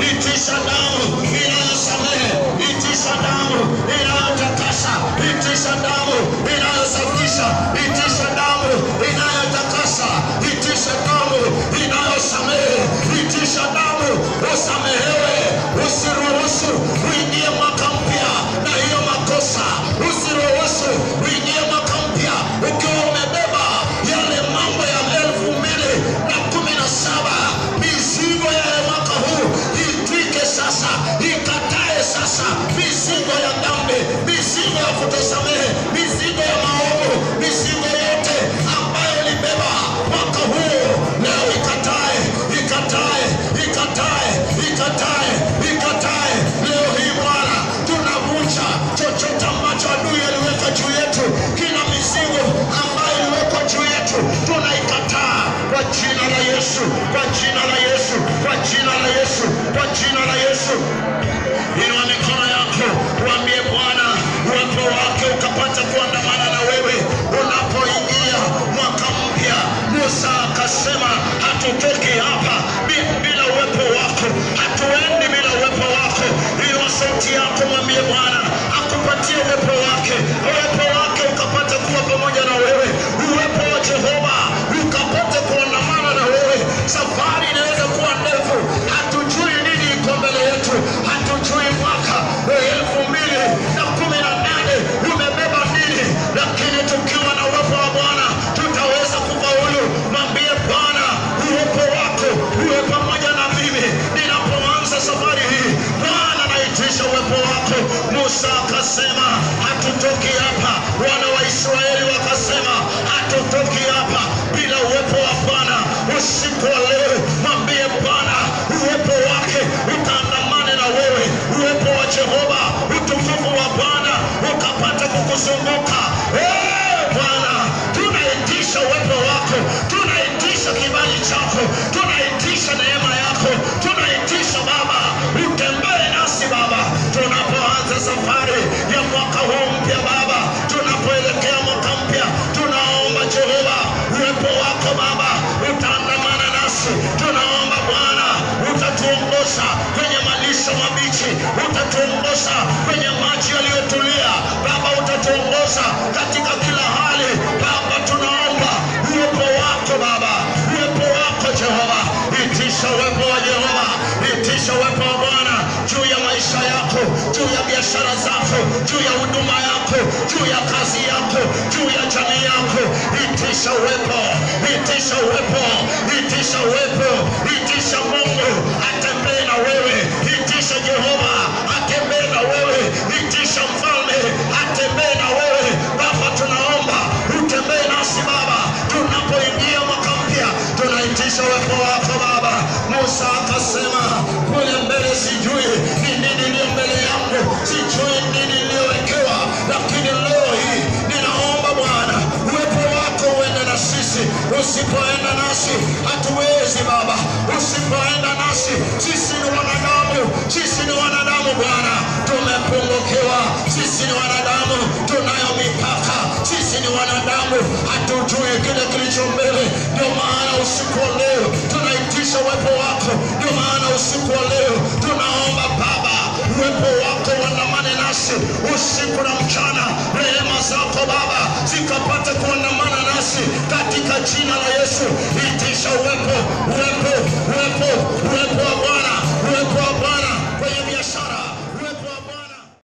itisha damu inayosamehe, itisha damu inayotakasa, itisha damu inayosafisha, itisha damu inayotakasa, itisha damu inayosamehe, itisha damu usamehewe, usiruhusu uingie mwaka mpya na hiyo makosa, usiruhusu uingie mwaka mpya ukiwa umebeba yale mambo ya elfu mbili na kumi na saba mizigo ya mwaka huu itwike sasa, ikatae sasa mizigo ya dhambi, mizigo ya kutosamehe, mizigo ya maovu, mizigo yote ambayo ulibeba mwaka huu leo ikatae, ikatae, ikatae, ikatae, ikatae. Leo hii Bwana tunavunja chochote ambacho adui aliweka juu yetu, kila mizigo ambayo iliwekwa juu yetu tunaikataa kwa jina la Yesu, kwa jina la Yesu, kwa jina la Yesu, kwa jina la Yesu. Inua mikono yako, uambie Bwana uwepo wake ukapata kuandamana na wewe unapoingia mwaka mpya. Musa akasema hatutoki hapa bi- bila uwepo wako, hatuendi bila uwepo wako. Hiyo sauti yako mwambie Bwana akupatie uwepo wake, uwepo wake ukapata kuwa pamoja na wewe, uwepo wa Jehova ukapata kuandamana na wewe. Safari inaweza kuwa ndefu, hatujui nini iko mbele yetu, hatujui mwaka wa elfu mbili na kumi na nane umebeba nini, lakini tukiwa na uwepo wa Bwana tutaweza kufaulu. Mwambie Bwana uwepo wako uwe pamoja na mimi ninapoanza safari hii. Bwana naitisha uwepo wako. Musa akasema hatutoki hapa, wana wa Israeli wakasema hatutoki hapa bila uwepo wa Bwana. Usiku wa leo mwambie Bwana uwepo wake ukaandamane na wewe, uwepo wa Jehova, utukufu wa Bwana ukapata kukuzunguka. Eh, Bwana, tunaitisha uwepo wako, tunaitisha kibali chako, tunaitisha neema yako, tunaitisha Baba utembee nasi Baba tunapoanza safari ya mwaka huu mpya Baba, tunapoelekea mwaka mpya, tunaomba Jehova uwepo wako Baba utaandamana nasi. Tunaomba Bwana utatuongoza kwenye malisho mabichi, utatuongoza kwenye maji yaliyotulia Baba, utatuongoza katika kila hali Baba, tunaomba uwepo wako Baba, uwepo wako Jehova, itisha uwepo wa Jehova, itisha uwepo wa Bwana juu ya maisha yako, juu ya biashara zako, juu ya huduma yako, juu ya kazi yako, juu ya jamii yako. Itisha uwepo, itisha uwepo, itisha uwepo, itisha Mungu atembee na wewe, itisha Jehova atembee na wewe, itisha mfalme atembee na wewe. Baba, tunaomba utembee nasi Baba, tunapoingia mwaka mpya, tunaitisha uwepo wako Baba. Musa akasema kule mbele, sijui ni nini iliyo mbele yangu, sijui nini iliyowekewa, lakini leo hii ninaomba Bwana uwepo wako uende na sisi. Usipoenda nasi hatuwezi Baba, usipoenda nasi sisi ni wanadamu, sisi ni wanadamu Bwana, tumepungukiwa. Sisi ni wanadamu, tunayo mipaka. Sisi ni wanadamu, hatujui kile kilicho mbele. Ndio maana usiku wa leo tunaitisha uwepo wako. Ndio maana usiku wa leo tunaomba Baba, uwepo wako uandamane nasi usiku na mchana. Rehema zako Baba zikapate kuandamana nasi katika jina la Yesu. Itisha uwepo, uwepo, uwepo, uwepo wa Bwana